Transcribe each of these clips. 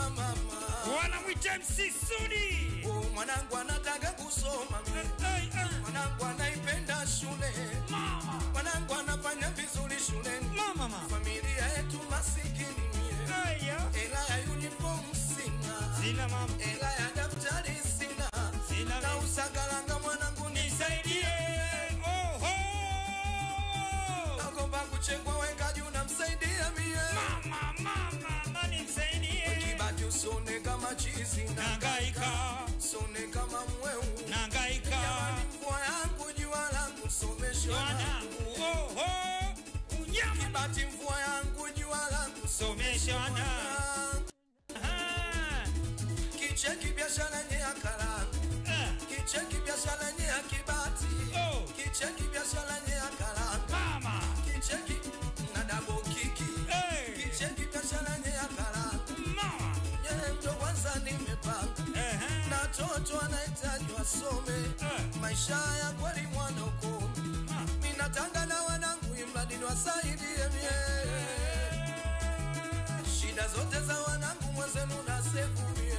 mama wanamwita MC Sudi. oh, mwanangu anataka kusoma mie. Hey, hey, mwanangu anaipenda shule Mama, mwanangu anafanya vizuri shuleni mama, mama. familia yetu masikini mie. Hey, yo. hela ya uniform sina Sina mama, hela ya daftari sina Sina na mimi. usagalanga mwanangu nisaidie. Oh, oh. nakomba kuchengwa weka juu namsaidia mie Mama, mama, mama, nisaidie. kibati usone kama chizi Nangaika, usone kama mweu nangaika. jamani mvua yangu jua langu someshwa Wanangu, oh, oh. Unyama, kibati mvua yangu jua langu somesha wana. Ah, kicheki biashara nye ya kalangu ah. kicheki biashara nye ya kibati Oh. kicheki biashara nye ya kalangu Mama, kicheki na dabo kiki hey. kicheki biashara nye ya kalangu Mama, nye ndo kwanza nimepanga eh, na toto anahitaji wasome Eh. maisha ya kweli mwana uko Ah. minatanga na wanangu imradi niwasaidie mie shida zote za wanangu mwenzenu na sevu mie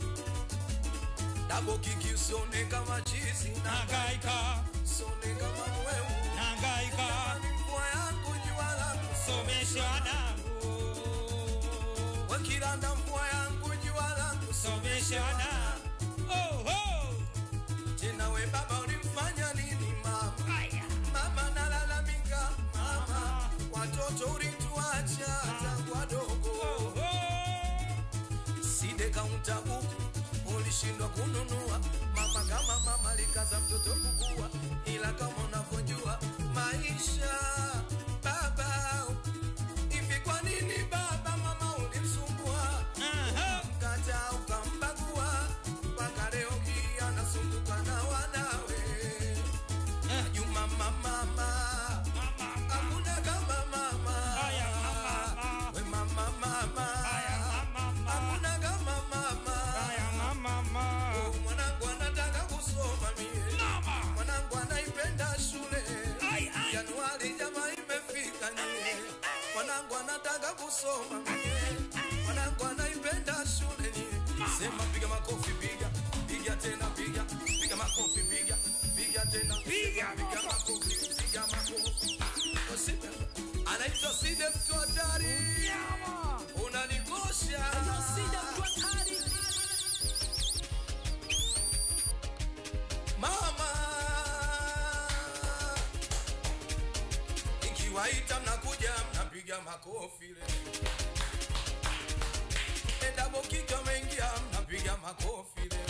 dabo kiki usone kama chizi na nangaika, usone kama mwewu nangaika. Ni mvua yangu jua langu Somesha wanangu, wakilanda mvua yangu jua langu somesha wanangu. Oh, oh. tena we baba ulimfanya nini mama Aya. mama nalalamika mama watoto ulituacha tangu wadogo Oh, oh. side kaunta buku ulishindwa kununua mama kama mama likaza mtoto kukua ila kama unavyojua maisha baba hivi kwa nini baba mama ulimsumbua Aha. mkata ukambagua mpaka leo hii anasumbuka na wanawe Juma mama mama Mama, hakuna kama mama Aya, mama. we mama mama aya, mama, hakuna kama mama aya, mama, mama. Oh, mwanangu anataka kusoma mie Mama. mwanangu anaipenda shule Ai, ai. januari jama imefika nie mwanangu anataka kusoma mie mwanangu anaipenda shule nie sema piga makofi piga piga tena piga piga makofi piga piga tena Piga piga makofi piga makofi Usipe- anaitwa side mtu hatari Nyama. unanikosha mama ikiwaita mnakuja mnapiga makofi le endabokika mengia mnapiga makofi le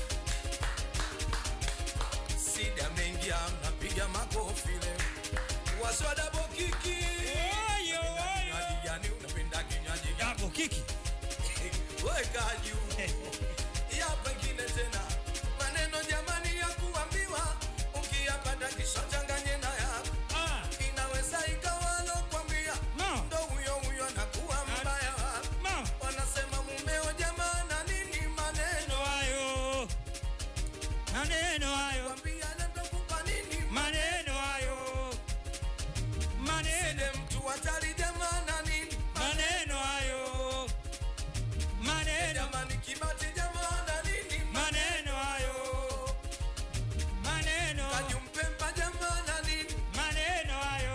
sida mengia mnapiga makofi le waswadabokiki Oyo, oyo. kinywaji gani unapenda kinywaji gani Hapo kiki. weka juu ya pengine tena maneno jamani ya kuambiwa ukiyapata kisha changanye na yako Ah, inaweza ikawa lokwambia No. ndo huyo huyo anakuwa mbaya wako mama. wanasema mumeo jamana nini maneno Maneno hayo. Maneno hayo. kwambia natakupa nini Maneno hayo. Maneno. side mtu hatari jamana nini Maneno hayo. Maneno. jamani kibati jamana nini Maneno hayo. Maneno. kajumpemba jamana nini Maneno hayo.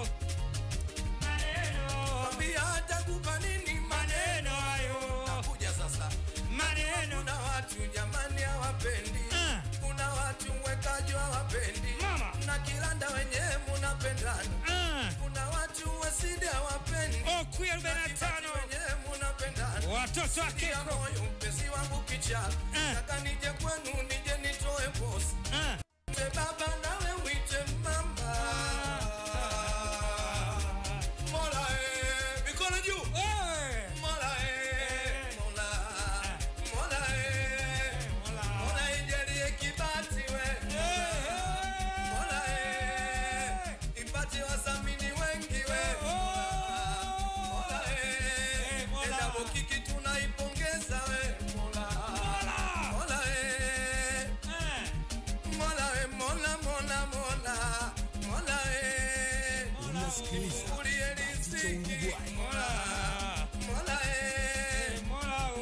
Maneno. kwambia hatakupa nini Maneno hayo. nakuja sasa Maneno. kuna watu jamani hawapendi Ah. kuna watu wekaji hawapendi Mama. na kilanda wenyewe munapendana Ah. kuna watu wasidi hawapendi Oku ya arobaini na tano. wenyewe munapendana Watoto wake. Sikia moyo mpenzi wangu kichaka Ah. taka nije kwenu nije nitoe posi Ah. te baba nawe wite mama mola eh, mikono juu Eh. mola eh, mola mola eh, mola ijalie kibati we mola eh, ipate wasamini wengi we mola eh, Mola. endapo kiki tunaipongeza we mola mola eh, mola we mola mola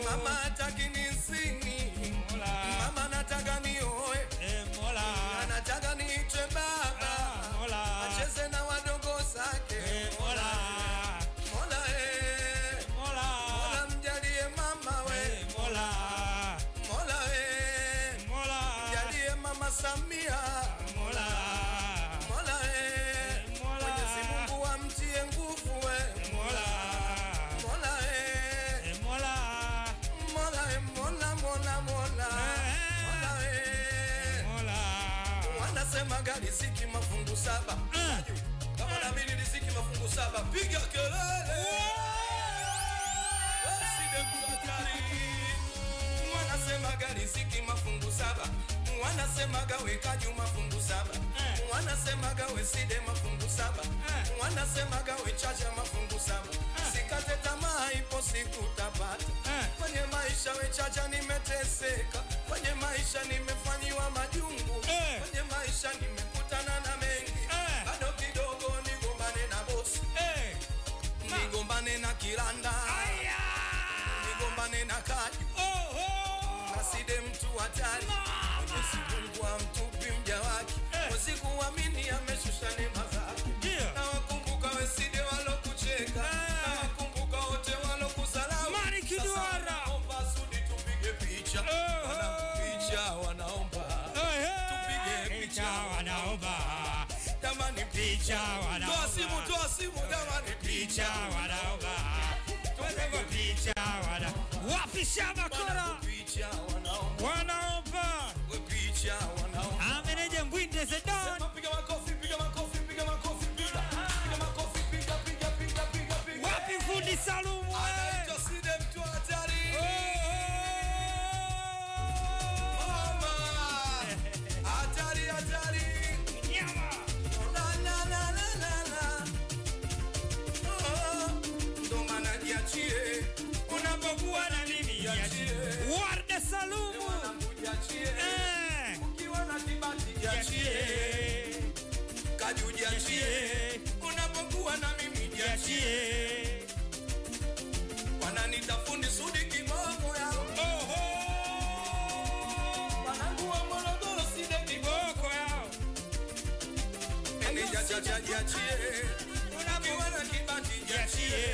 mama hataki nisini Mola. mama nataka nioe Eh, Mola. anataka niitwe baba Ah, Mola. acheze na wadogo zake Eh, Mola. mola eh. Mola. mola mjalie mama we Eh, Mola. mola eh. Mola. mjalie mama samia Mola. mola eh. Mola. mwenyezi mungu amtie nguvu we Mola. mola eh. Eh, Mola. mola eh. mola mola mola mola eh. Mola. wanasema gari siki mafungu saba Ah. kama nabidi lisiki mafungu saba piga kelele Waside kuhatari. wanasema gari siki mafungu saba wanasema gawe kaju mafungu saba Eh. wanasema gawe side mafungu saba Eh. wanasema gawe chacha mafungu saba sikate tamaa ipo siku utapata Eh. kwenye maisha we chacha nimeteseka kwenye maisha nimefanyiwa majungu Eh. kwenye maisha nimekutana na mengi Eh. bado kidogo nigombane na bosi Eh. nigombane na kiranda Aya. nigombane na kaju Oh, oh. naside mtu hatari mwenyezi mungu amtupi mja wake Eh. wasikuamini ameshusha neema zake Ndio. na wakumbuka weside walokucheka Eh. na wakumbuka wote walokusalau Mani Kiduara. Sasa wanaomba sudi tupige picha Eh. wanapicha wanaomba Eh, eh. Tupige picha. Picha wanaomba. jamani Picha wanaomba. toa simu toa simu jamani Picha wanaomba. Tuweze picha wana. Wapi shamba kora? picha wanaomba Wanaomba. we picha wanaomba Ameneje Mbwinde Zedon. Sema piga makofi piga makofi piga makofi piga piga makofi piga piga piga piga piga Wapi fundi Salumu? we? anaitwa Side mtu hatari Oh, oh. mama hatari hatari Nyama. la la la la la la oh ndo maana jiachie Unapokuwa na mimi Jiachie. Warde Salumu. mwanangu jiachie Eh. ukiwa na kibati jiachie Jiachie. kaju jiachie Jiachie. unapokuwa na mimi jiachie Jiachie. wananita fundi sudi kiboko yao Oh, oh. wanangu wa Morogoro Side kiboko Kiboko yao. meneja chacha jiachie ukiwa na kibati jiachie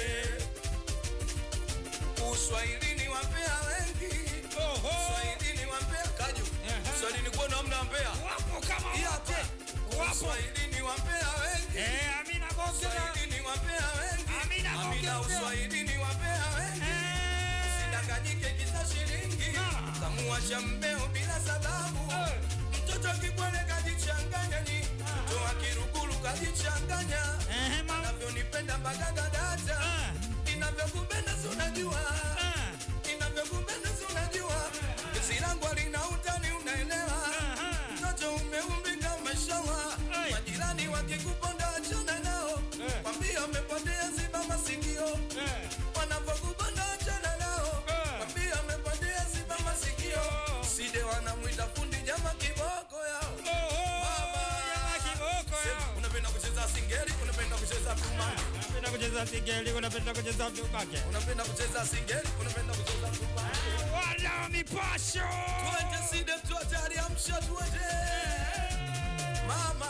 uswahilini wapea wengi Oh, oh. uswahilini wapea kaju Aha. uswahilini kuona mnampea Wapo kama Yate. Wapo. uswahilini wapea wengi Eh, Amina Bongera. uswahilini wapea wengi Amina amina Bongera. uswahilini wapea wengi Eh. sidanganyike kisa shilingi Ah. kamuacha mbeo bila sababu Eh. mtoto kibwele kajichanganya ni mtoto wa kiruguru kajichanganya Eh, mama. navyonipenda mpaka dadata Eh. inavyokupenda si unajua Eh. inavyokupenda si unajua gesi langu alina utani unaelewa Aha. mtoto umeumbika mashawa Ai. majirani wakikuponda achana nao Eh. kwambia umepotea ziba masikio Eh. wanavyokuponda achana nao Eh. kwambia umepotea ziba masikio Oh. side wanamwita fundi nyama kiboko yao Oh, oh. Mama. Nyama kiboko Sema, yao. unapenda kucheza singeli unapenda kucheza tumani Unapenda kucheza sigeli, unapenda kucheza vyubake. unapenda kucheza singeli unapenda kucheza tumani Wana wa mipasho. tuende side mtu hatari amsha tuende mama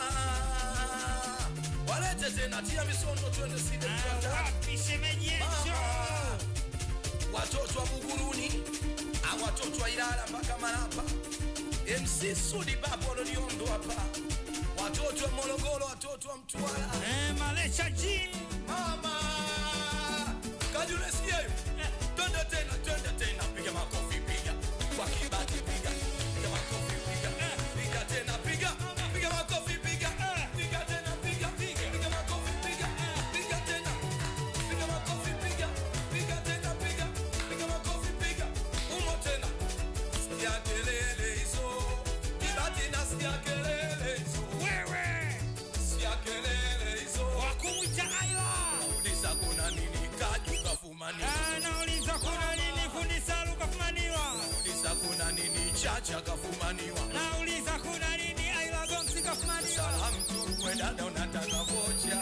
walete tena tia misondo tuende side mtu Ah, hatari Wapi shemeji yetu? Mama. watoto wa buguruni au watoto wa ilala mpaka marapa mc sudi baba waloniondo hapa watoto wa morogoro watoto wa mtwara Eh, Malesha G. mama kajulesiayo twende tena twende tena piga makofi piga kwa kibati piga piga makofi piga piga tena piga piga makofi piga piga tena piga piga makofi piga piga tena piga makofi piga piga tena piga piga makofi piga umo tena sikia kelele hizo kibati nasikia kelele hizo Wewe. sikia kelele hizo Wakumcha Aila. Uliza kuna nini kaju kafumaniwa Ah, nauliza kuna nini fundi Salu kafumaniwa? Uliza kuna nini chacha kafumaniwa Nauliza kuna nini Aila Gomsi kafumaniwa? Salamu tu we dada unataka vocha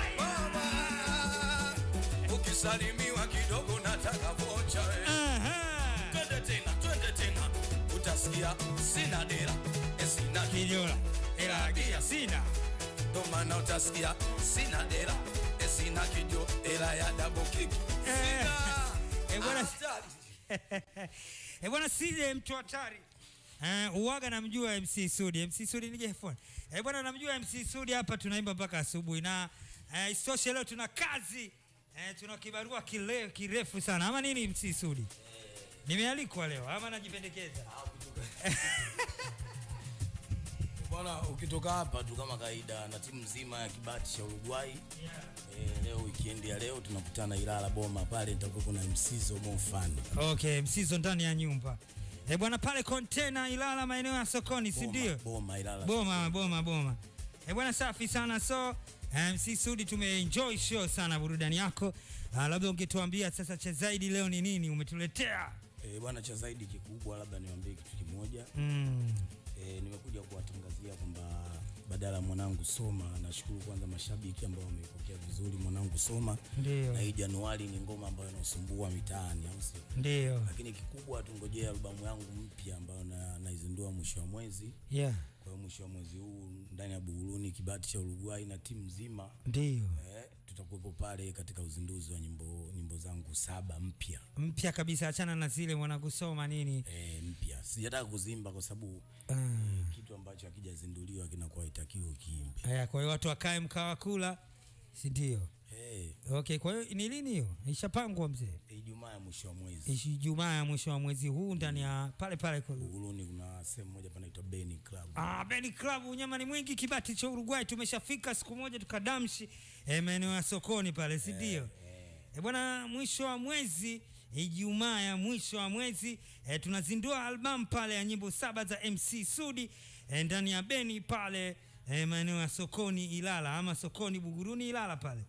Mama Ukisalimiwa kidogo nataka vocha we Aha. utasikia sina dera eh, sina Kijola. Ela agia sina. ndo maana utasikia sina dera eh, sina kijo ela ya double kick sina Eh, bwana- Hatari. Eh, bwana Side mtu hatari. Uh, uwaga namjua MC Sudi. MC Sudi nije phone. Eh, bwana namjua MC Sudi hapa tunaimba mpaka asubuhi na uh, isitoshe leo tuna kazi uh, tuna kibarua kile, kirefu sana ama nini MC Sudi? Nimealikwa leo ama najipendekeza? Bwana, ukitoka hapa tu kama kawaida na timu nzima ya kibati cha Uruguay Yeah. e, leo weekend ya leo tunakutana Ilala Boma pale, nitakuwa kuna msizo mo fun Okay, msizo ndani ya nyumba. Eh, bwana pale container Ilala maeneo ya sokoni, si ndio? Boma Ilala Boma, boma, boma. Eh, bwana safi sana. So MC Sudi, tumeenjoy show sana burudani yako. Uh, labda ungetuambia sasa cha zaidi leo ni nini umetuletea? e, bwana, cha zaidi kikubwa, labda niwaambie kitu kimoja Mm. e, nimekuja kuwatangazia kwamba badala ya mwanangu Soma, nashukuru kwanza mashabiki ambao wameipokea vizuri mwanangu Soma, Ndio. na hii Januari ni ngoma ambayo inasumbua mitaani, au sio? Ndio. Lakini kikubwa tungojea albamu yangu mpya ambayo na- naizindua mwisho wa mwezi Yeah. Kwa hiyo mwisho wa mwezi huu ndani ya Buguruni, kibati cha Uruguay na timu nzima Ndio. eh, tutakuwepo pale katika uzinduzi wa nyimbo nyimbo zangu saba mpya Mpya kabisa, achana na zile mwanakusoma nini. eh, mpya. Sijataka kuzimba kwa sababu Ah. eh, kitu ambacho hakijazinduliwa kinakuwa haitakiwi ukiimbe. Haya, kwa hiyo watu wakae mkawa kula, si ndio? Eh, Okay, kwa hiyo ni lini hiyo? Ishapangwa mzee? Ijumaa ya mwisho wa mwezi Ishi Ijumaa ya mwisho wa mwezi huu ndani ya pale pale kwa Buguruni kuna sehemu moja panaitwa Beni Club. Ah, Beni Club unyama ni mwingi kibati cha Uruguay tumeshafika siku moja tukadamshi eh, maeneo ya sokoni pale si ndio? Eh, bwana mwisho wa mwezi Ijumaa ya mwisho wa mwezi eh, tunazindua albamu pale ya nyimbo saba za MC Sudi eh, ndani ya Beni pale eh, maeneo ya sokoni Ilala ama sokoni Buguruni Ilala pale.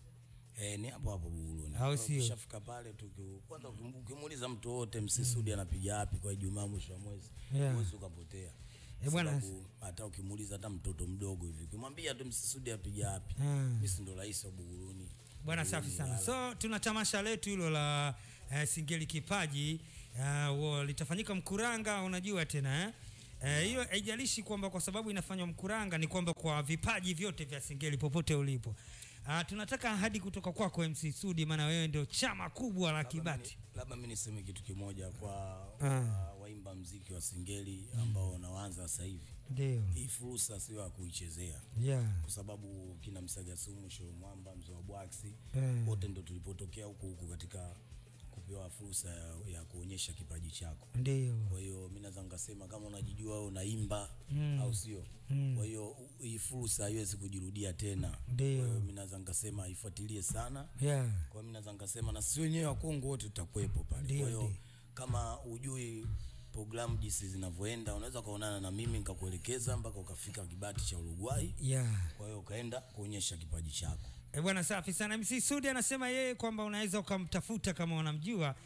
Eh, ni hapo hapo Buguruni. Au sio? Ukishafika pale tuki kwanza ukim- ukimuuliza mtu wote MC Sudi anapiga wapi kwa Ijumaa mwisho wa mwezi, Yeah. huwezi ukapotea. Eh, bwana- Sababu hata ukimuuliza hata mtoto mdogo hivi, ukimwambia tu MC Sudi apiga wapi, Ah. mimi si ndo rais wa Buguruni. Bwana safi sana. So tuna tamasha letu hilo la uh, Singeli Kipaji uh, wo- litafanyika Mkuranga, unajua tena eh? Eh, hiyo haijalishi kwamba kwa sababu inafanywa Mkuranga, ni kwamba kwa vipaji vyote vya Singeli popote ulipo. Uh, tunataka ahadi kutoka kwako MC Sudi, maana wewe ndio chama kubwa la Kibati. Labda mimi niseme kitu kimoja kwa Ah. uh, waimba mziki wa Singeli ambao wanaanza sasa hivi. Ndio. Hii fursa sio ya kuichezea Yeah. kwa sababu kina Msaga Sumu, Show Mwamba, Mzee wa Bwaksi Eh. wote ndo tulipotokea huku huku katika kupewa fursa ya, ya kuonyesha kipaji chako. Ndio. Kwa hiyo mimi naweza nikasema kama unajijua wewe unaimba Mm. au sio? Mm. Kwa hiyo u- hii fursa haiwezi kujirudia tena. Ndio. Kwa hiyo mimi naweza nikasema ifuatilie sana. Yeah. Kwa hiyo mimi naweza nikasema na sisi wenyewe wa Kongo wote tutakuwepo pale. Ndio, Kwa hiyo ndio. kama ujui programu jinsi zinavyoenda, unaweza ukaonana na mimi nikakuelekeza mpaka ukafika kibati cha Uruguay. Yeah. Kwa hiyo ukaenda kuonyesha kipaji chako. E bwana, safi sana. MC Sudi anasema yeye kwamba unaweza ukamtafuta kama unamjua.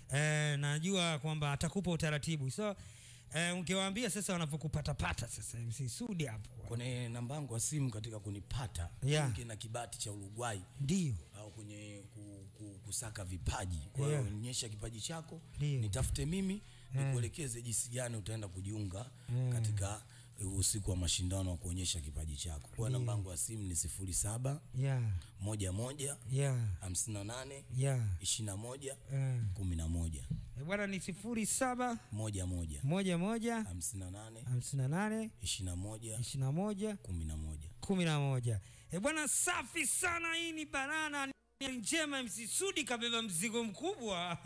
E, najua kwamba atakupa utaratibu, so e, ungewaambia sasa wanavyokupatapata sasa MC Sudi hapo. Kwenye namba yangu ya simu katika kunipata Yeah. ingi na kibati cha Uruguay Ndio, au kwenye ku, ku, kusaka vipaji. Kwa hiyo Yeah. onyesha kipaji chako, Ndio. nitafute mimi nikuelekeze jinsi gani utaenda kujiunga katika usiku wa mashindano wa kuonyesha kipaji chako. Kwa namba yangu ya simu ni sifuri saba yeah, moja moja yeah, hamsini na nane yeah. ishirini na moja Eh. kumi na moja E bwana, ni sifuri saba moja moja moja moja hamsini na nane hamsini na nane ishirini na moja ishirini na moja kumi na moja. kumi na moja. E bwana, safi sana. Hii ni banana ni njema. MC Sudi kabeba mzigo mkubwa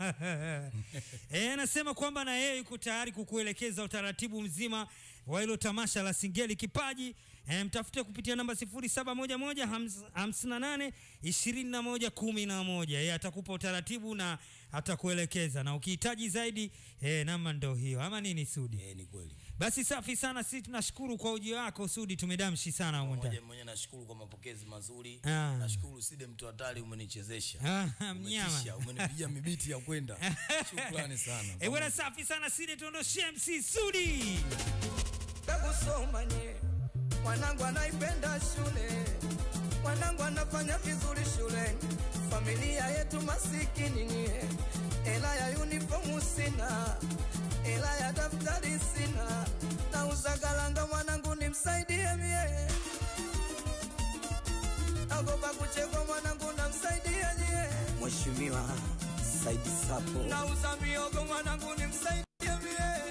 e, anasema kwamba na yeye yuko tayari kukuelekeza utaratibu mzima wa hilo tamasha la Singeli Kipaji. E, mtafute kupitia namba 0711 58 Yeye atakupa utaratibu na atakuelekeza, na ukihitaji zaidi e, namba ndo hiyo, ama nini Sudi? Eh, ni kweli. Basi safi sana, sisi tunashukuru kwa ujio wako Sudi, tumedamshi sana humo ndani. Mmoja mwenye nashukuru kwa mapokezi mazuri. Ah. Nashukuru Side mtu hatari umenichezesha. Ah, mnyama. Umetisha, umenipigia mibiti ya kwenda. Shukrani sana. Eh, bwana safi sana Sidi, tuondoshie MC Sudi. Kakusoma nye mwanangu anaipenda shule, mwanangu anafanya vizuri shule, familia yetu masikini nye, hela ya uniformu sina, hela ya daftari sina, mchego mwanangu namsaidia nyie Mheshimiwa Said Sapo nauza miogo mwanangu nimsaidia